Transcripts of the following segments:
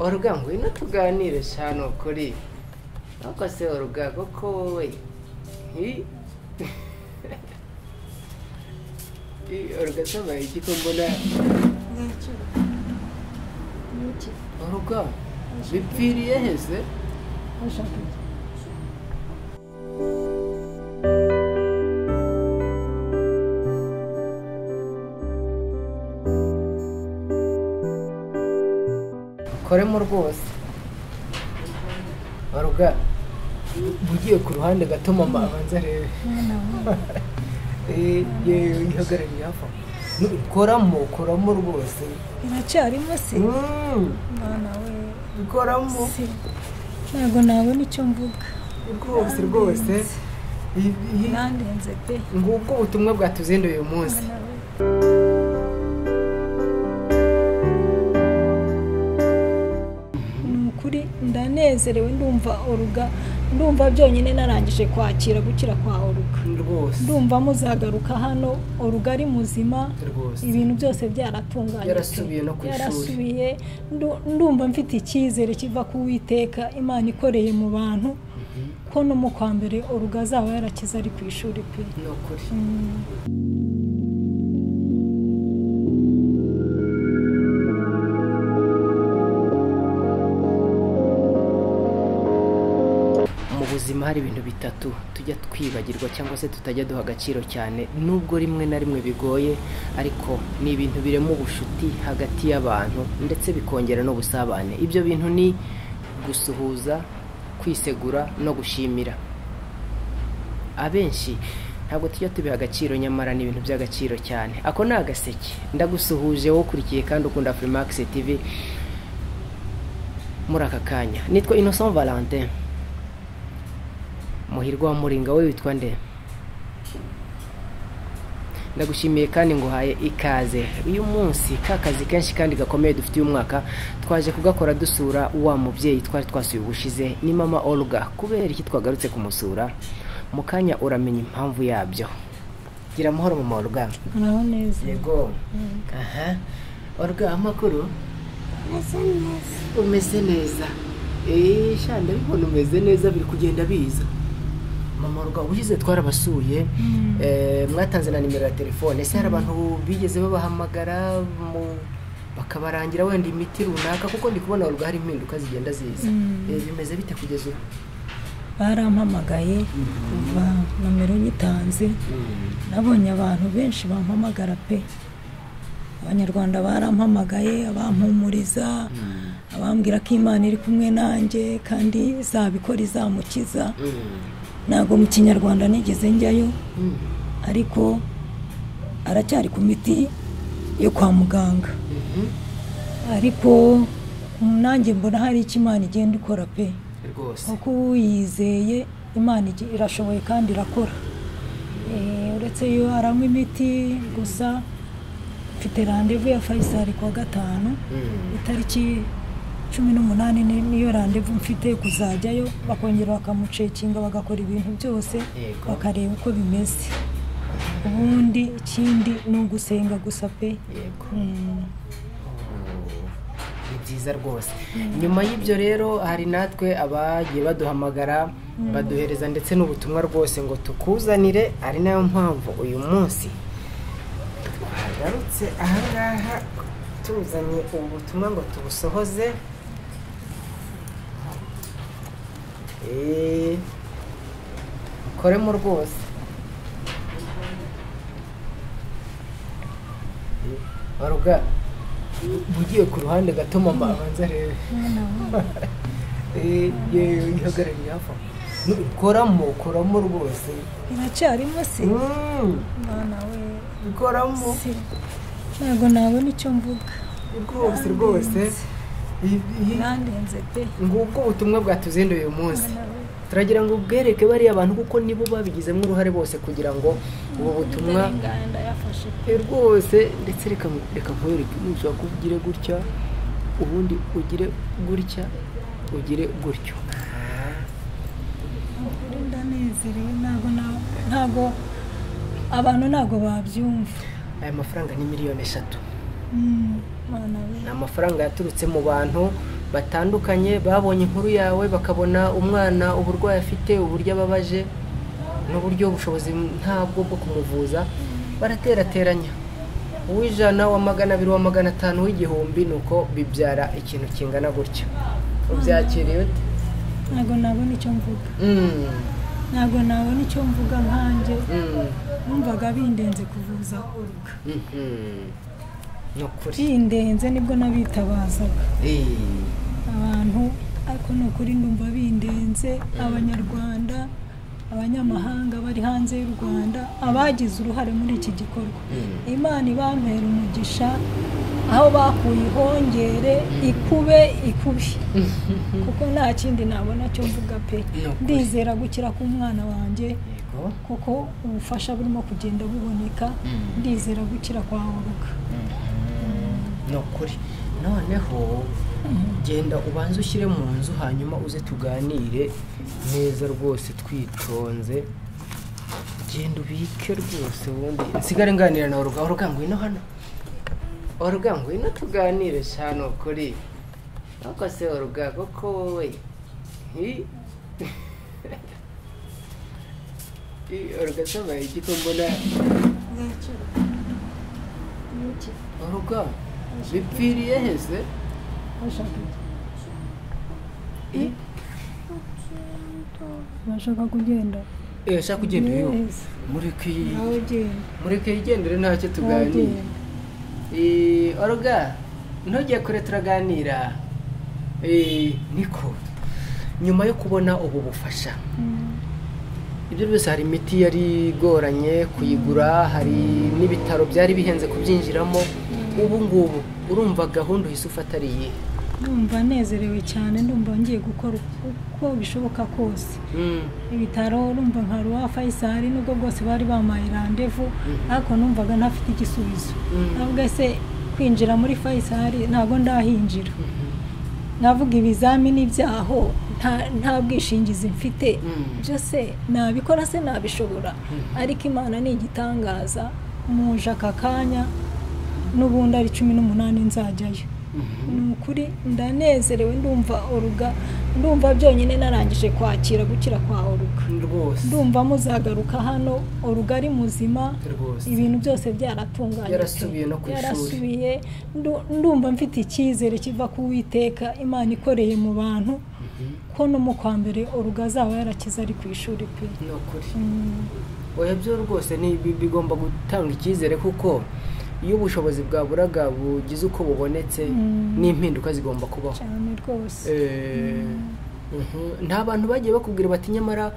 oruga ngwino tuganire sha ni ukuri nuko se oruga koko wowe hi hi, oruga se mbaye iki ko mbona oruga bipfiriye heze koremo rwose oruga ugiye ku ruhande gato mama abanza arebe Eh, yewe yihagarariye hafi aho Nu- koramo koramo rwose iracyarimo se Mm, mwana we koramo se ntabwo nabona icyo mvuga rwose rwose I- i- nandenze pe ngubwo ubutumwa bwatuzinduye uyu munsi mwana we ni ukuri ndanezerewe ndumva oruga ndumva byonyine narangije kwakira gukira kwa oruga rwose ndumva muzagaruka hano oruga ari muzima rwose ibintu byose byaratunganye Yarasubiye no ku ishuri. yarasubiye Ndu- ndumva mfite icyizere kiva ku witeka imana ikoreye mu bantu ko no mu kwa mbere oruga azaba yarakize ari ku ishuri pe ni ukuri mu buzima hari ibintu bitatu tujya twibagirwa cyangwa se tutajya duha agaciro cyane nubwo rimwe na rimwe bigoye ariko ni ibintu birema ubucuti hagati y'abantu ndetse bikongera n'ubusabane ibyo bintu ni gusuhuza kwisegura no gushimira abenshi ntabwo tujya tubiha agaciro nyamara ni ibintu by'agaciro cyane ako ni agaseke ndagusuhuje wowe ukurikiye kandi ukunda furimakisi tivi muri aka kanya nitwa innocent valentin muhirwa wa muringa we witwa nde ndagushimiye kandi nguhaye ikaze uyu munsi ka kazi kenshi kandi gakomeye dufite uyu mwaka twaje kugakora dusura wa mubyeyi twari twasuye ubushize ni mama olga kubera iki twagarutse kumusura mu kanya uramenya impamvu yabyo gira amahoro mama olga muraho neza yego aha olga amakuru umeze neza eee shanda bibona umeze neza biri kugenda biza mama olga ubushize twarabasuye Mm. Eh, mwatanze na nimero ya telefone ese hari abantu bigeze babahamagara mu- bakabarangira wenda imiti runaka kuko ndi kubona urwa hari impinduka zigenda ziza Mm. Eh, bimeze bite kugeza ubu barampamagaye kuva nomero nyitanze nabonye abantu benshi bampamagara pe abanyarwanda barampamagaye abampumuriza abambwira ko imana iri kumwe nanjye kandi izabikora izamukiza ntabwo mu kinyarwanda nigeze njyayo Mm. ariko aracyari ku miti yo kwa muganga Mhm. ariko nanjye mbona hari icyo imana igenda ikora pe rwose kuko uwiyizeye imana igi- irashoboye kandi irakora Eh, uretse yo aranywa imiti gusa mfite randevu ya fayisari kuwa gatanu Mm. itariki cumi n'umunani ni- niyo randevu mfite kuzajyayo bakongera bakamucekinga bagakora ibintu byose Yego. bakareba uko bimeze ubundi ikindi ni ugusenga gusa pe yego Mm. ni byiza rwose nyuma y'ibyo rero hari natwe abagiye baduhamagara baduhereza ndetse n'ubutumwa rwose ngo tukuzanire ari nayo mpamvu uyu munsi twagarutse ahangaha tuzanye ubu butumwa ngo tubusohoze Eh, koremo rwose baruga ugiye ku ruhande gato mama abanza arebe Eh, yewe yihagarariye hafi aho Nu- koramo koramo rwose iracyarimo se Mm, mwana we koramo se ntabwo nabona icyo mvuga rwose rwose I- i- nandenze pe ngubwo ubutumwa bwatuzinduye uyu munsi mwana we turagira ngo ubwereke bariya bantu kuko nibo babigizemo uruhare bose kugira ngo ubu butumwa Ndarenga- ndayafashe pe Eh, rwose ndetse reka reka nkwereke nushobora kuba ugire gutya ubundi ugire gutya ugire gutyo Ukuri ndanezerewe ntabwo na- ntabwo abantu ntabwo babyumva aya mafaranga ni miliyoni eshatu Mm, mwana we ni amafaranga yaturutse mu bantu batandukanye babonye inkuru yawe bakabona umwana uburwayi afite uburyo ababaje n'uburyo ubushobozi ntabwo bwo kumuvuza baraterateranya uw'ijana wa magana abiri wa magana atanu w'igihumbi ni uko bibyara ikintu kingana gutya ubyakiriye ute ntabwo nabona icyo mvuga Mm, ntabwo nabona icyo mvuga nkanjye mm, numvaga bindenze kuvuza urwa mhm. ni ukuri bindenze nibwo nabitabazaga Eh, abantu ariko ni ukuri ndumva bindenze abanyarwanda abanyamahanga bari hanze y'u rwanda abagize uruhare muri iki gikorwa mm, imana ibampera umugisha aho bakuye ihongere ikube ikubi kuko nta kindi nabona cyo mvuga pe Ni ukuri. ndizera gukira k'umwana wanjye yego kuko ubufasha burimo kugenda buboneka Mm. ndizera gukira kwa buruka ni ukuri noneho genda ubanze ushyire mu nzu hanyuma uze tuganire neza rwose twitonze genda ubike rwose ubundi nsigare nganira nawe uruga uruga ngwino hano uruga ngwino tuganire cyane ukuri ntabwo se uruga koko wowe hi. Hi, uruga se mbaye iki ko mbona uruga bipfiriye hese Hi. bashaka kugenda Eh, shaka ugenda uyu Yes. mureke nawe genda mureke yigendere ntacyo nawe tuganira genda Eh, oruga ntujye kure turaganira Eh, niko nyuma yo kubona ubu bufasha Mm. ibyo byose hari imiti yari igoranye kuyigura hari n'ibitaro byari bihenze kubyinjiramo ubu ngubu urumva gahunda uhise ufata ari iyihe ndumva nezerewe cyane ndumva ngiye gukora uko bishoboka kose Mm, ibitaro urumva nka ruwa fayisari nubwo bwose bari bamaye randevu ariko numvaga ntafite igisubizo Mm. navuga se kwinjira muri fayisari ntabwo ndahinjira mhm, navuga ibizamini byaho nta- nta bwishingizi mfite Mm. byo se nabikora se nabishobora ariko imana ni igitangaza muje aka kanya n'ubundi ari cumi n'umunani nzajyayo mhm. ni ukuri ndanezerewe ndumva oruga ndumva byonyine narangije kwakira gukira kwa oruga rwose ndumva muzagaruka hano oruga ari muzima rwose ibintu byose byaratunganye Yarasubiye no ku ishuri. yarasubiye Ndu- ndumva mfite icyizere kiva ku witeka imana ikoreye mu bantu Mhm, ko no mu kwa mbere oruga azaba yarakize ari ku ishuri pe ni ukuri Mm, oya byo rwose ni bi- bigomba gutanga icyizere kuko iyo ubushobozi bwaburaga bugize uko bubonetse Mm. n'impinduka zigomba kubaho cyane rwose Eh, mhm. nta bantu bagiye bakubwira bati nyamara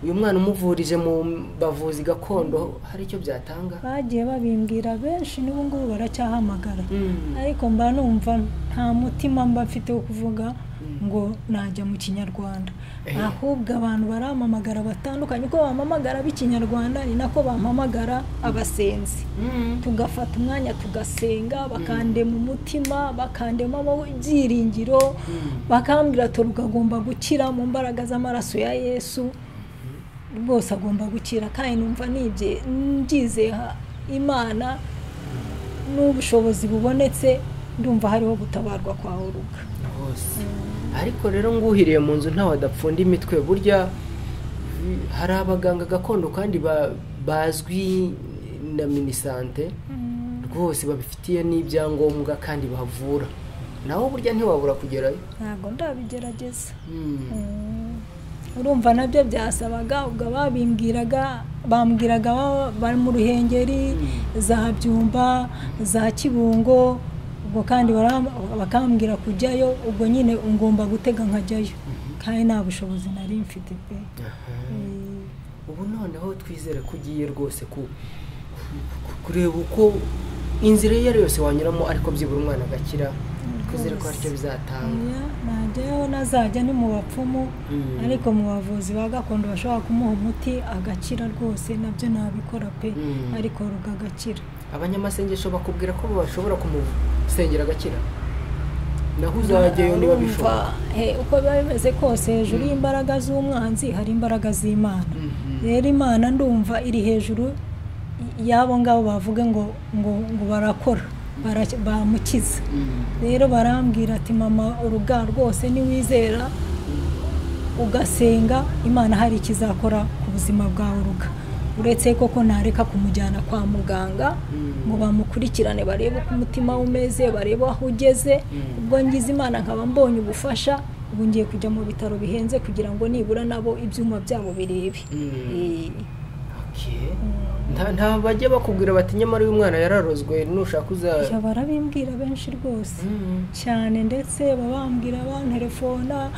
uyu mwana umuvurije mu bavuzi gakondo hari icyo byatanga bagiye babimbwira benshi n'ubu ngubu baracyahamagara Mm. ariko mba numva nta mutima mba mfite wo kuvuga ngo najya mu kinyarwanda Eh. ahubwo abantu barampamagara batandukanye uko bampamagara b'ikinyarwanda ni nako bampamagara abasenzi Mm. tugafata umwanya tugasenga bakandema umutima bakandema ibyiringiro bakambwira ati "Rugo agomba gukira mu mbaraga z'amaraso ya yesu rwose agomba gukira kandi numva nibye mbyizeha imana n'ubushobozi bubonetse ndumva hariho gutabarwa kwa uruga hose ariko rero nguhiriye mu nzu ntawe adapfunda imitwe burya mm, hari abaganga gakondo kandi ba- bazwi na minisante rwose babifitiye n'ibyangombwa kandi bavura nawe burya ntiwabura kugerayo ntabwo ndabigerageza Mm. urumva nabyo byasabaga ubwo babimbwiraga bambwiraga baba bari mu ruhengeri za byumba za kibungo ubwo kandi bara- bakambwira kujyayo ubwo nyine ngomba gutega nkajyayo kandi nta bushobozi nari mfite pe Mm. ubu noneho twizere ko ugiye rwose ku- ku- ku- kureba uko inzira iyo ari yose wanyuramo ariko byibura umwana agakira twizere ko aricyo bizatanga Oya, najyayo nazajya ni mu bapfumu Mm. ariko mu bavuzi ba gakondo bashobora kumuha umuti agakira rwose nabyo nabikora pe Mm. ariko rugagakira abanyamasengesho bakubwira ko bashobora kumusengera agakira naho uzajyayo niba bishoboka Urumva, eh, uko biba bimeze kose hejuru y'imbaraga z'umwanzi hari imbaraga z'imana Mhm. rero imana ndumva iri hejuru y'abo ngabo bavuga ngo ngo ngo barakora baraki- bamukiza rero barambwira ati mama uruga rwose niwizera ugasenga imana hari ikizakora ku buzima bwawe uruga uretse koko ntareka kumujyana kwa muganga ngo bamukurikirane barebe uko umutima we umeze barebe aho ugeze ubwo ngize imana nkaba mbonye ubufasha ubu ngiye kujya mu bitaro bihenze kugira ngo nibura nabo ibyuma byabo birebe Eh. Okay. Nta- nta bajya bakubwira bati nyamara uyu mwana yararozwe nushaka uza Ya, barabimbwira benshi rwose Mm. cyane ndetse baba bambwira bantelefona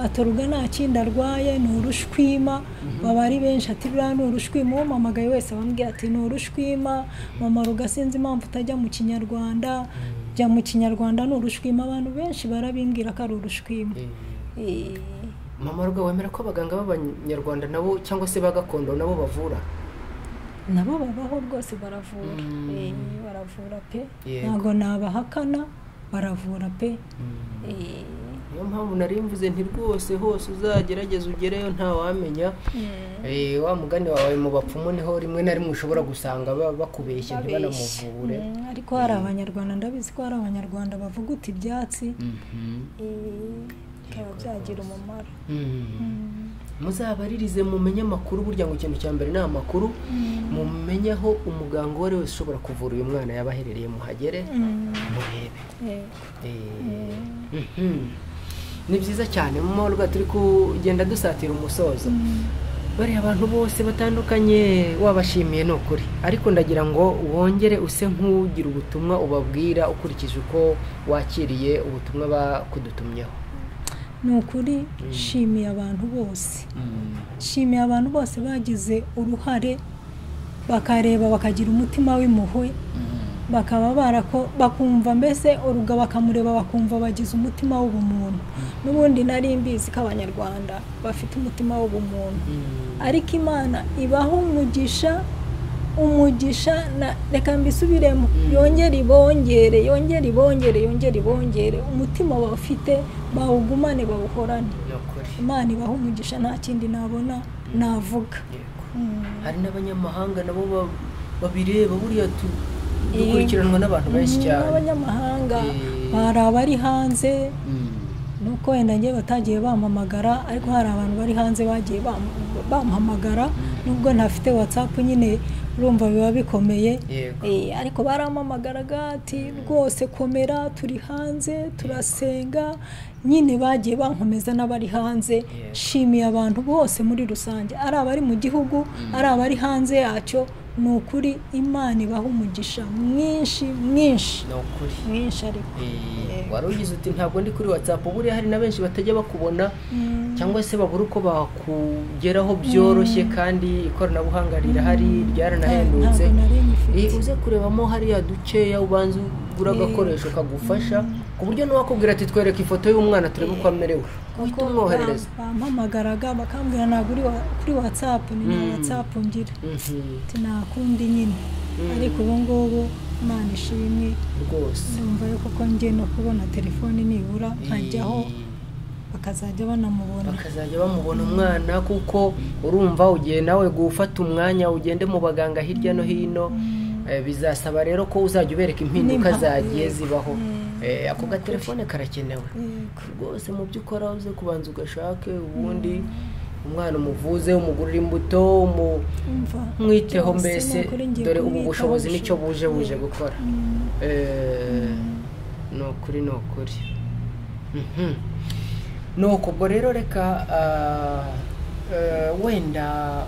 atoruga nta kindi arwaye ni urushwima baba ari benshi ati buriya ni urushwima uwamamagaye wese abambwira ati ni urushwima mama ruga sinzi impamvu utajya mu kinyarwanda jya mu kinyarwanda ni urushwima abantu benshi barabimbwira ko ari urushwima Eh, Eh, mama ruga wemera ko abaganga b'abanyarwanda nabo cyangwa se ba gakondo nabo bavura nabo babaho rwose baravura Mm. Eh, baravura pe Yego. ntabwo nabahakana baravura pe Eh, niyo mpamvu nari mvuze nti rwose hose uzagerageza ugereyo ntawamenya Eh, wa mugani wawe mu bapfumu niho rimwe na rimwe ushobora gusanga ba- bakubeshya Abeshya. ntibanamuvure Mm, ariko hari abanyarwanda ndabizi ko hari abanyarwanda bavuga uti ibyatsi eh, bikaba byagira umumaro Mm. muzabaririze mumenye amakuru burya ngo ikintu cya mbere ni amakuru mumenye aho umuganga uwo ari wese ushobora kuvura uyu mwana yaba aherereye muhagere Mm, murebe yego. Eh, mhm. ni byiza cyane mu mahoro turi kugenda dusatira umusozo bariya abantu bose batandukanye wabashimiye ni ukuri ariko ndagira ngo wongere use nk'ugira ubutumwa ubabwira ukurikije uko wakiriye ubutumwa bakudutumyeho ni ukuri nshimiye abantu bose nshimiye abantu bose bagize uruhare bakareba bakagira umutima w'impuhwe bakaba barako bakumva mbese uruga bakamureba bakumva bagize umutima w'ubumuntu n'ubundi nari mbizi ko abanyarwanda bafite umutima w'ubumuntu ariko imana ibaha umugisha umugisha na reka mbisubiremo yongere ibongere yongere ibongere yongere ibongere umutima bafite bawugumane bawuhorane Ni ukuri. imana ibaha umugisha nta kindi nabona navuga Yego. Mm. hari n'abanyamahanga nabo ba- babireba buriya tu- dukurikiranwa Eh, n'abantu benshi mm, cyane n'abanyamahanga Eh. hari abari hanze Mm. nuko wenda njye batagiye bampamagara ariko hari abantu bari hanze bagiye bam- bampamagara nubwo ntafite watsapu nyine urumva biba bikomeye yego Eh, ariko barampamagaraga ati rwose komera turi hanze turasenga nyine bagiye bankomeza n'abari hanze nshimiye abantu bose muri rusange ari abari mu gihugu ari abari hanze yacyo ni ukuri imana ibaha umugisha mwinshi mwinshi ni ukuri mwinshi ariko Eh, wari ugize uti ntabwo ndi kuri watsapu buriya hari na benshi batajya bakubona cyangwa se babura uko bakugeraho byoroshye kandi ikoranabuhanga rirahari ryaranahendutse ntabwo nari nyifite. Eh, uze kurebamo hariya dukeya ubanza ugura agakoresho kagufasha ku buryo n'uwakubwira ati twereke ifoto y'umwana turebe uko amerewe uhita Kuko umwoherereza bam- bampamagaraga bakambwira ntabwo uri wa- kuri watsapu ni nta watsapu ngira Mhm, ati nta kundi nyine ariko ubu ngubu imana ishimwe rwose ndumva yuko ko njye no kubona telefoni nibura nkajyaho Eh, bakazajya banamubona bakazajya bamubona umwana kuko urumva ugiye nawe gufata umwanya ugende mu baganga hirya no hino eh, bizasaba rero ko uzajya ubereka impinduka N'impa- zagiye yego. zibaho Mm. Eh, ako gatelefone karakenewe Yego. rwose mu byo ukora uze kubanza ugashake ubundi umwana umuvuze umugurira imbuto umu- umva umwiteho Byose mbese ni ukuri ngiye dore ubu kumwitaho bushobozi nicyo bushoboka. buje buje gukora Mm. Eh, ni ukuri ni ukuri Mhm. ni uku ubwo rero reka ah, eh, wenda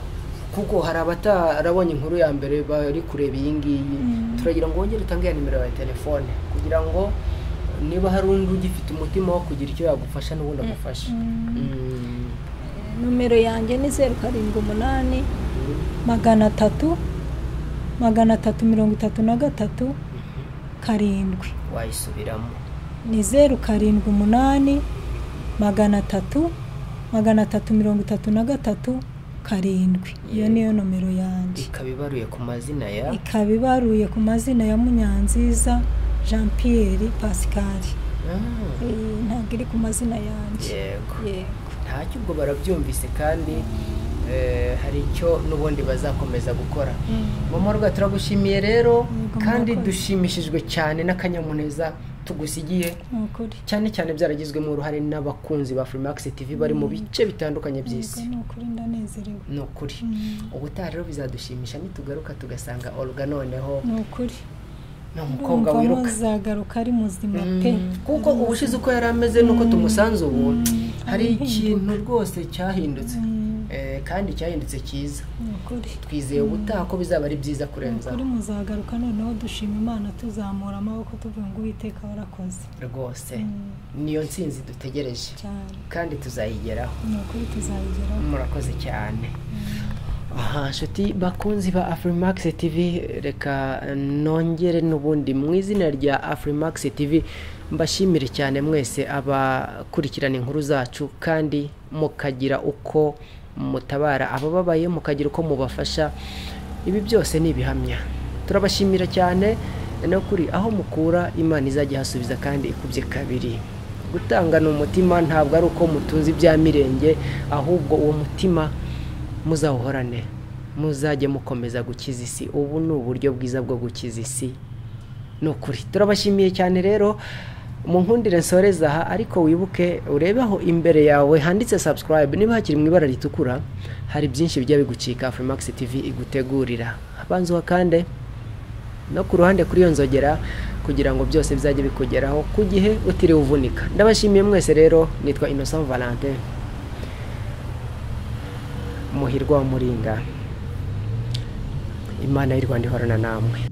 kuko hari abatarabonye inkuru ya mbere bari kureba iyi ngiyi Mm. turagira ngo wongere utange ya nimero ya telefone kugira ngo niba hari undi ugifite umutima wo kugira icyo yagufasha n'ubundi agufasha Mm. Mm. nomero yanjye ni zeru karindwi umunani magana atatu magana atatu mirongo itatu na gatatu karindwi wayisubiramo ni zeru karindwi umunani magana atatu magana atatu mirongo itatu na gatatu karindwi iyo niyo nomero yanjye ikaba ibaruye ku mazina ya ikaba ibaruye ku mazina ya munyanziza jean pierre pascal Ah. Eh, ntabwo iri ku mazina yanjye yego yego ntacyo ubwo barabyumvise kandi hari icyo n'ubundi bazakomeza gukora mumurwa turagushimiye rero Yego, kandi murakoze. dushimishijwe cyane n'akanyamuneza tugusigiye ni ukuri cyane cyane byaragizwemo uruhare n'abakunzi ba Freemax TV bari mu bice bitandukanye by'isi Yego, ni ukuri ndanezerewe ni ukuri ubutaha rero bizadushimisha nitugaruka tugasanga olga noneho ni ukuri ni umukobwa ndumva wiruka muzagaruka ari muzima pe kuko ubushize uko yari ameze n'uko tumusanze ubu hari hari ikintu rwose cyahindutse Mm, Eh, kandi cyahindutse cyiza ni ukuri twizeye ubutaha ko bizaba ari byiza kurenza kuri muzagaruka noneho dushima imana tuzamura amaboko tuvuga ngo uwiteka warakoze rwose Mm, niyo ntsinzi dutegereje cyane kandi tuzayigeraho ni ukuri tuzabigeraho murakoze cyane aha nshuti bakunzi ba afurimax tv reka nongere n'ubundi mu izina rya afurimax tv mbashimire cyane mwese abakurikirana inkuru zacu kandi mukagira uko mutabara abababaye mukagira uko mubafasha ibi byose ni ibihamya turabashimira cyane no kuri aho mukura imana izajya ihasubiza kandi ikubye kabiri gutangana umutima ntabwo ari uko mutunze ibya mirenge ahubwo uwo mutima muzawuhorane muzajye mukomeza gukiza isi ubu ni uburyo bwiza bwo gukiza isi ni ukuri turabashimiye cyane rero mu nkundire nsoreza aha ariko wibuke urebe aho imbere yawe handitse subscribe niba hakiri mu ibara ritukura hari byinshi bijya bigucika Freemax TV igutegurira abanza uhakande no ku ruhande kuri iyo nzogera kugira ngo byose bizajye bikugeraho ku gihe utiriwe uvunika ndabashimiye mwese rero nitwa innocent valentin muhirwa wa muringa imana y'u rwanda ihorana namwe